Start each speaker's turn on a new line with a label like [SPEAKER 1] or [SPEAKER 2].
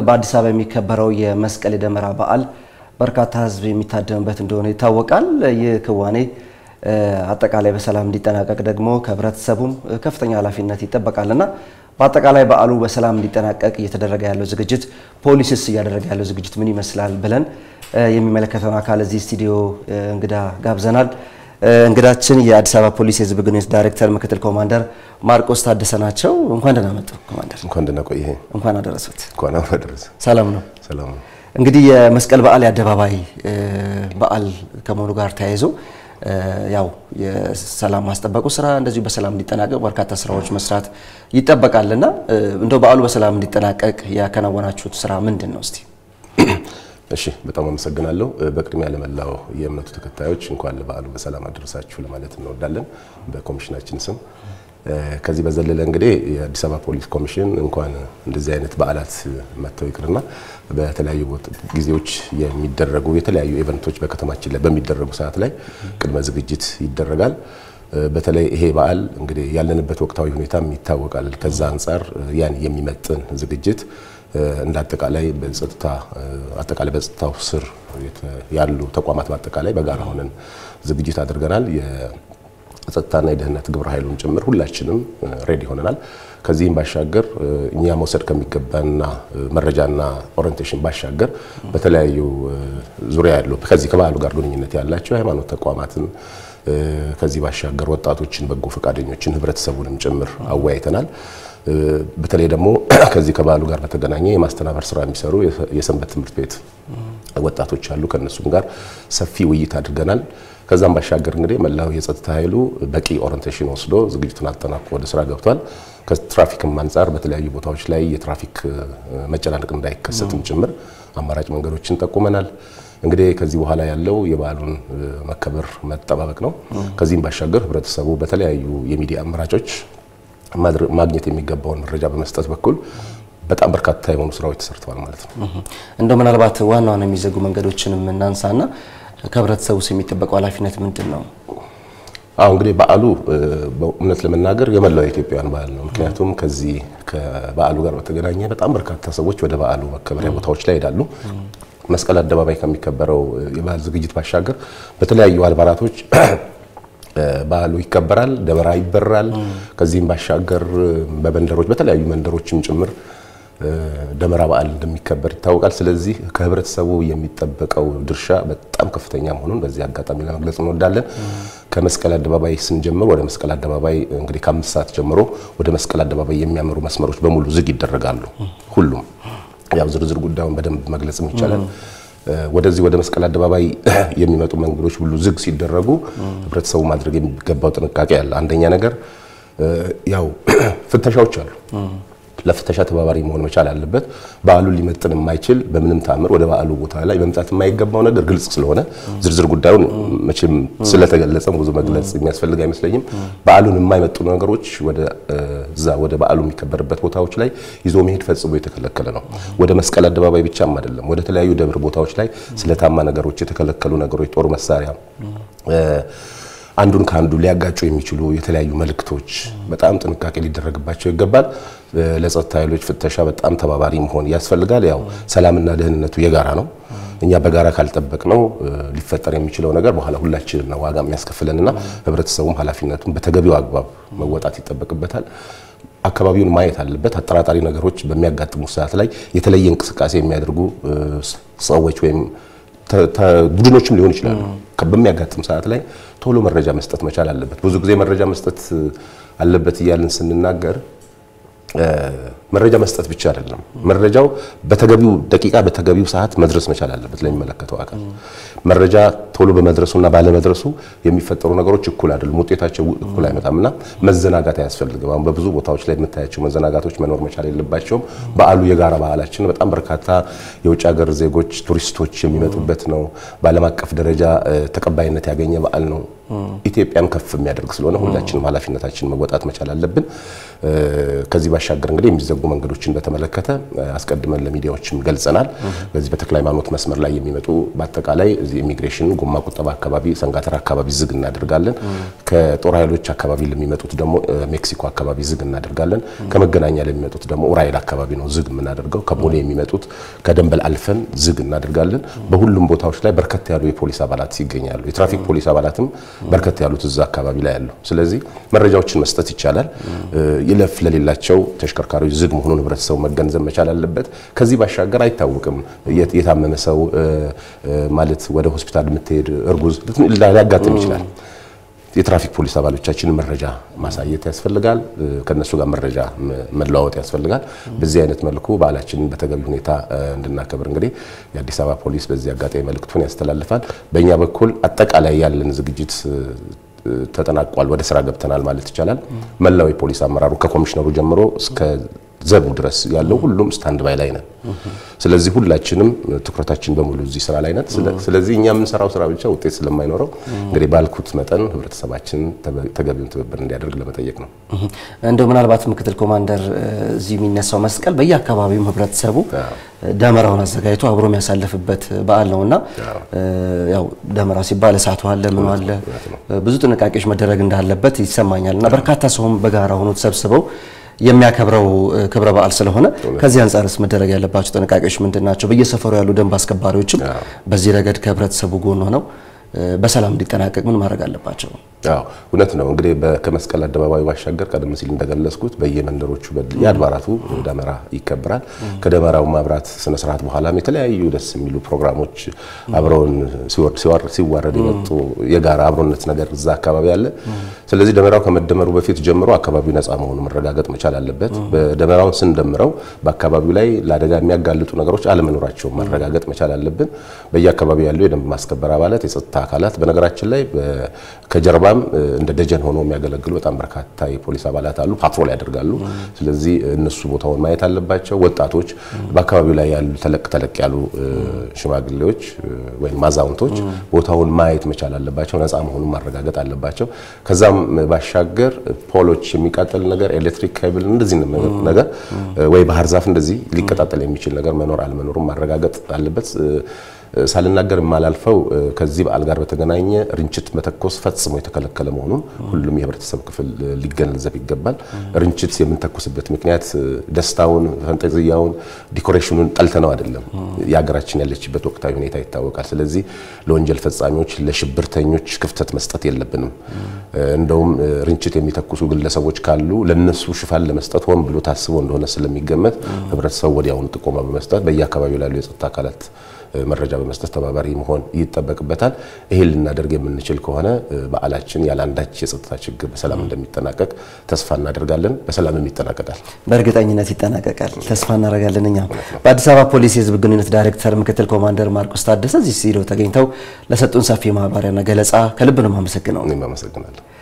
[SPEAKER 1] በአዲስ አበባ የሚከበረው የመስቀል የደመራ በዓል በርካታ ሕዝብ የሚታደምበት እንደሆነ ይታወቃል። ይህ ክዋኔ አጠቃላይ በሰላም እንዲጠናቀቅ ደግሞ ከህብረተሰቡም ከፍተኛ ኃላፊነት ይጠበቃልና በአጠቃላይ በዓሉ በሰላም እንዲጠናቀቅ እየተደረገ ያለው ዝግጅት ፖሊስስ እያደረገ ያለው ዝግጅት ምን ይመስላል ብለን የሚመለከተውን አካል እዚህ ስቱዲዮ እንግዳ ጋብዘናል። እንግዳችን የአዲስ አበባ ፖሊስ የህዝብ ግንኙነት ዳይሬክተር ምክትል ኮማንደር ማርቆስ ታደሰ ናቸው። እንኳን ደህና መጡ ኮማንደር።
[SPEAKER 2] እንኳን ደህና ቆየ።
[SPEAKER 1] እንኳን አደረሱት።
[SPEAKER 2] እንኳን አብሮ አደረሰ።
[SPEAKER 1] ሰላም ነው።
[SPEAKER 2] ሰላም ነው።
[SPEAKER 1] እንግዲህ የመስቀል በዓል የአደባባይ በዓል ከመሆኑ ጋር ተያይዞ ያው የሰላም ማስጠበቁ ስራ እንደዚሁ በሰላም እንዲጠናቀቅ በርካታ ስራዎች መስራት ይጠበቃልና እንደው በዓሉ በሰላም እንዲጠናቀቅ ያከናወናችሁት ስራ ምንድን ነው እስቲ?
[SPEAKER 2] እሺ በጣም አመሰግናለሁ። በቅድሚያ ለመላው የእምነቱ ተከታዮች እንኳን ለበዓሉ በሰላም አደረሳችሁ ለማለት እንወዳለን በኮሚሽናችን ስም። ከዚህ በዘለለ እንግዲህ የአዲስ አበባ ፖሊስ ኮሚሽን እንኳን እንደዚህ አይነት በዓላት መጥተው ይቅርና በተለያዩ ጊዜዎች የሚደረጉ የተለያዩ ኢቨንቶች በከተማችን ላይ በሚደረጉ ሰዓት ላይ ቅድመ ዝግጅት ይደረጋል። በተለይ ይሄ በዓል እንግዲህ ያለንበት ወቅታዊ ሁኔታም ይታወቃል። ከዛ አንጻር ያን የሚመጥን ዝግጅት እንደ አጠቃላይ በጸጥታ አጠቃላይ በጸጥታው ስር ያሉ ተቋማት በአጠቃላይ በጋራ ሆነን ዝግጅት አድርገናል። የጸጥታና የደህንነት ግብረ ኃይሉን ጭምር ሁላችንም ሬዲ ሆነናል። ከዚህም ባሻገር እኛ መውሰድ ከሚገባና መረጃና ኦሪንቴሽን ባሻገር በተለያዩ ዙሪያ ያሉ ከዚህ ከበዓሉ ጋር ግንኙነት ያላቸው የሃይማኖት ተቋማትን ከዚህ ባሻገር ወጣቶችን፣ በጎ ፈቃደኞችን፣ ህብረተሰቡንም ጭምር አወያይተናል። በተለይ ደግሞ ከዚህ ከበዓሉ ጋር በተገናኘ የማስተናበር ስራ የሚሰሩ የሰንበት ትምህርት ቤት ወጣቶች አሉ። ከእነሱም ጋር ሰፊ ውይይት አድርገናል። ከዛም ባሻገር እንግዲህ መላው የጸጥታ ኃይሉ በቂ ኦሪንቴሽን ወስዶ ዝግጅቱን አጠናቆ ወደ ስራ ገብቷል። ከትራፊክም አንጻር በተለያዩ ቦታዎች ላይ የትራፊክ መጨናነቅ እንዳይከሰትም ጭምር አማራጭ መንገዶችን ጠቁመናል። እንግዲህ ከዚህ በኋላ ያለው የበዓሉን መከበር መጠባበቅ ነው። ከዚህም ባሻገር ህብረተሰቡ በተለያዩ የሚዲያ አማራጮች ማግኘት የሚገባውን መረጃ በመስጠት በኩል በጣም በርካታ የሆኑ ስራዎች ተሰርተዋል ማለት ነው።
[SPEAKER 1] እንደው ምናልባት ዋና ዋና የሚዘጉ መንገዶችንም እናንሳና ከህብረተሰቡ የሚጠበቀው ኃላፊነት ምንድን ነው?
[SPEAKER 2] አሁ እንግዲህ በዓሉ በእውነት ለመናገር የመላው የኢትዮጵያውያን በዓል ነው። ምክንያቱም ከዚህ ከበዓሉ ጋር በተገናኘ በጣም በርካታ ሰዎች ወደ በዓሉ መከበሪያ ቦታዎች ላይ ይሄዳሉ። መስቀል አደባባይ ከሚከበረው የበዓል ዝግጅት ባሻገር በተለያዩ አድባራቶች በዓሉ ይከበራል። ደመራ ይበራል። ከዚህም ባሻገር በመንደሮች በተለያዩ መንደሮችም ጭምር ደመራ በዓል እንደሚከበር ይታወቃል። ስለዚህ ከህብረተሰቡ የሚጠበቀው ድርሻ በጣም ከፍተኛ መሆኑን በዚህ አጋጣሚ ለመግለጽ እንወዳለን። ከመስቀል አደባባይ ስንጀምር ወደ መስቀል አደባባይ እንግዲህ ከአምስት ሰዓት ጀምሮ ወደ መስቀል አደባባይ የሚያመሩ መስመሮች በሙሉ ዝግ ይደረጋሉ። ሁሉም ያው ዝርዝር ጉዳዩን በደንብ መግለጽም ይቻላል። ወደዚህ ወደ መስቀል አደባባይ የሚመጡ መንገዶች ሁሉ ዝግ ሲደረጉ ህብረተሰቡ ማድረግ የሚገባው ጥንቃቄ አለ። አንደኛ ነገር ያው ፍተሻዎች አሉ። ለፍተሻ ተባባሪ መሆን መቻል አለበት። በዓሉን ሊመጥን የማይችል በምንም ተአምር ወደ በዓሉ ቦታ ላይ መምጣት የማይገባው ነገር ግልጽ ስለሆነ ዝርዝር ጉዳዩን መቼም ስለተገለጸ ብዙ መግለጽ የሚያስፈልግ አይመስለኝም። በዓሉን የማይመጡ ነገሮች ወደ እዛ ወደ በዓሉ የሚከበርበት ቦታዎች ላይ ይዞ መሄድ ፈጽሞ የተከለከለ ነው። ወደ መስቀል አደባባይ ብቻም አይደለም፣ ወደ ተለያዩ ደብር ቦታዎች ላይ ስለታማ ነገሮች፣ የተከለከሉ ነገሮች፣ ጦር መሳሪያ አንዱን ከአንዱ ሊያጋጩ የሚችሉ የተለያዩ መልእክቶች በጣም ጥንቃቄ ሊደረግባቸው ይገባል። ለጸጥታ ኃይሎች ፍተሻ በጣም ተባባሪ መሆን ያስፈልጋል። ያው ሰላምና ደህንነቱ የጋራ ነው። እኛ በጋራ ካልጠበቅ ነው ሊፈጠር የሚችለው ነገር በኋላ ሁላችንም ነው ዋጋ የሚያስከፍለንና ህብረተሰቡም ኃላፊነቱን በተገቢው አግባብ መወጣት ይጠበቅበታል። አካባቢውን ማየት አለበት። አጠራጣሪ ነገሮች በሚያጋጥሙ ሰዓት ላይ የተለየ እንቅስቃሴ የሚያደርጉ ሰዎች ወይም ቡድኖችም ሊሆን ይችላሉ። በሚያጋጥም ሰዓት ላይ ቶሎ መረጃ መስጠት መቻል አለበት። ብዙ ጊዜ መረጃ መስጠት አለበት እያልን ስንናገር መረጃ መስጠት ብቻ አይደለም። መረጃው በተገቢው ደቂቃ በተገቢው ሰዓት መድረስ መቻል አለበት ለሚመለከተው አካል። መረጃ ቶሎ በመድረሱና ባለመድረሱ የሚፈጠሩ ነገሮች እኩል አይደሉም፣ ውጤታቸው እኩል አይመጣምና መዘናጋት አያስፈልግም። አሁን በብዙ ቦታዎች ላይ የምታያቸው መዘናጋቶች መኖር መቻል የለባቸውም። በዓሉ የጋራ ባህላችን በጣም በርካታ የውጭ ሀገር ዜጎች ቱሪስቶች የሚመጡበት ነው። በዓለም አቀፍ ደረጃ ተቀባይነት ያገኘ በዓል ነው። ኢትዮጵያን ከፍ የሚያደርግ ስለሆነ ሁላችንም ኃላፊነታችን መወጣት መቻል አለብን። ከዚህ ባሻገር እንግዲህ የሚዘጉ መንገዶችን በተመለከተ አስቀድመን ለሚዲያዎችም ገልጸናል። በዚህ በተክለ ሃይማኖት መስመር ላይ የሚመጡ በአጠቃላይ እዚህ ኢሚግሬሽን ጎማ ቁጠባ አካባቢ፣ ሰንጋተራ አካባቢ ዝግ እናደርጋለን። ከጦር ኃይሎች አካባቢ ለሚመጡት ደግሞ ሜክሲኮ አካባቢ ዝግ እናደርጋለን። ከመገናኛ ለሚመጡት ደግሞ ኡራኤል አካባቢ ነው ዝግ የምናደርገው። ከቦሌ የሚመጡት ከደንበል አልፈን ዝግ እናደርጋለን። በሁሉም ቦታዎች ላይ በርከት ያሉ የፖሊስ አባላት ይገኛሉ። የትራፊክ ፖሊስ አባላትም በርከት ያሉት እዛ አካባቢ ላይ ያሉ። ስለዚህ መረጃዎችን መስጠት ይቻላል። ይለፍ ለሌላቸው ተሽከርካሪዎች ዝግ መሆኑን ህብረተሰቡ መገንዘብ መቻል አለበት። ከዚህ ባሻገር አይታወቅም የታመመ ሰው ማለት ወደ ሆስፒታል የምትሄድ እርጉዝ ሊያጋጥም ይችላል። የትራፊክ ፖሊስ አባሎቻችንን መረጃ ማሳየት ያስፈልጋል። ከነሱ ጋር መረጃ መለዋወጥ ያስፈልጋል። በዚህ አይነት መልኩ በዓላችንን በተገቢ ሁኔታ እንድናከብር እንግዲህ የአዲስ አበባ ፖሊስ በዚህ አጋጣሚ መልእክቱን ያስተላልፋል። በእኛ በኩል አጠቃላይ ያለን ዝግጅት ተጠናቋል። ወደ ስራ ገብተናል ማለት ይቻላል። መላው የፖሊስ አመራሩ ከኮሚሽነሩ ጀምሮ እስከ ዘቡ ድረስ ያለው ሁሉም ስታንድ ባይ ላይ ነን። ስለዚህ ሁላችንም ትኩረታችን በሙሉ እዚህ ስራ ላይ ነን። ስለዚህ እኛ የምንሰራው ስራ ብቻ ውጤት ስለማይኖረው እንግዲህ ባልኩት መጠን ህብረተሰባችን ተገቢውን ትብብር እንዲያደርግ ለመጠየቅ ነው።
[SPEAKER 1] እንደው ምናልባት ምክትል ኮማንደር እዚህ የሚነሳው መስቀል በየአካባቢውም ህብረተሰቡ ደመራውን አዘጋጅቶ አብሮ የሚያሳልፍበት በዓል ነውና ያው ደመራ ሲባል እሳቱ አለ ምኑ አለ ብዙ ጥንቃቄዎች መደረግ እንዳለበት ይሰማኛል እና በርካታ ሰውም በጋራ ሆኖ ተሰብስበው የሚያከብረው ክብረ በዓል ስለሆነ ከዚህ አንጻርስ መደረግ ያለባቸው ጥንቃቄዎች ምንድን ናቸው? በየሰፈሩ ያሉ ደንብ አስከባሪዎችም በዚህ ረገድ ከህብረተሰቡ ጎን ሆነው በሰላም እንዲጠናቀቅ ምን ማድረግ አለባቸው?
[SPEAKER 2] አዎ እውነት ነው። እንግዲህ ከመስቀል አደባባይ ባሻገር ቀደም ሲል እንደገለጽኩት በየመንደሮቹ የአድባራቱ ደመራ ይከበራል። ከደመራው ማብራት ስነ ስርዓት በኋላም የተለያዩ ደስ የሚሉ ፕሮግራሞች አብረውን ሲዋረድ የመጡ የጋራ አብሮነት ነገር እዛ አካባቢ አለ። ስለዚህ ደመራው ከመደመሩ በፊት ጀምሮ አካባቢው ነፃ መሆኑ መረጋገጥ መቻል አለበት። በደመራውን ስንደምረው በአካባቢው ላይ ለአደጋ የሚያጋልጡ ነገሮች አለመኖራቸውን ማረጋገጥ መቻል አለብን። በየአካባቢው ያሉ የደንብ ማስከበር አባላት፣ የጸጥታ አካላት በነገራችን ላይ ከጀርባም እንደ ደጀን ሆኖ የሚያገለግሉ በጣም በርካታ የፖሊስ አባላት አሉ፣ ፓትሮል ያደርጋሉ። ስለዚህ እነሱ ቦታውን ማየት አለባቸው። ወጣቶች፣ በአካባቢው ላይ ያሉ ተለቅ ተለቅ ያሉ ሽማግሌዎች ወይም አዛውንቶች ቦታውን ማየት መቻል አለባቸው። ነፃ መሆኑን ማረጋገጥ አለባቸው። ከዛም ባሻገር ፖሎች የሚቃጠል ነገር፣ ኤሌክትሪክ ካብል እንደዚህ ነገር ወይ ባህር ዛፍ እንደዚህ ሊቀጣጠል የሚችል ነገር መኖር አለመኖሩን ማረጋገጥ አለበት። ሳልናገር የማላልፈው ከዚህ በዓል ጋር በተገናኘ ርንችት መተኮስ ፈጽሞ የተከለከለ መሆኑን ሁሉም የህብረተሰብ ክፍል ሊገነዘብ ይገባል። ርንችት የምንተኩስበት ምክንያት ደስታውን፣ ፈንጠዝያውን፣ ዲኮሬሽኑን ጠልተነው አይደለም። የሀገራችን ያለችበት ወቅታዊ ሁኔታ ይታወቃል። ስለዚህ ለወንጀል ፈጻሚዎች፣ ለሽብርተኞች ክፍተት መስጠት የለብንም። እንደውም ርንችት የሚተኩሱ ግለሰቦች ካሉ ለነሱ ሽፋን ለመስጠት ሆን ብሎ ታስቦ እንደሆነ ስለሚገመት ህብረተሰቡ ወዲያውኑ ጥቆማ በመስጠት በየአካባቢው ላሉ የጸጥታ አካላት መረጃ በመስጠት ተባባሪ መሆን ይጠበቅበታል። ይሄን ልናደርግ የምንችል ከሆነ በዓላችን ያለ አንዳች የጸጥታ ችግር በሰላም እንደሚጠናቀቅ ተስፋ እናደርጋለን። በሰላምም ይጠናቀቃል።
[SPEAKER 1] በእርግጠኝነት ይጠናቀቃል ተስፋ እናደርጋለን። እኛም በአዲስ አበባ ፖሊስ የህዝብ ግንኙነት ዳይሬክተር ምክትል ኮማንደር ማርቆስ ታደሰ እዚህ ስቱዲዮ ተገኝተው ለሰጡን ሰፊ ማብራሪያና ገለጻ ከልብ ነው የማመሰግነው።
[SPEAKER 2] እኔም አመሰግናለሁ።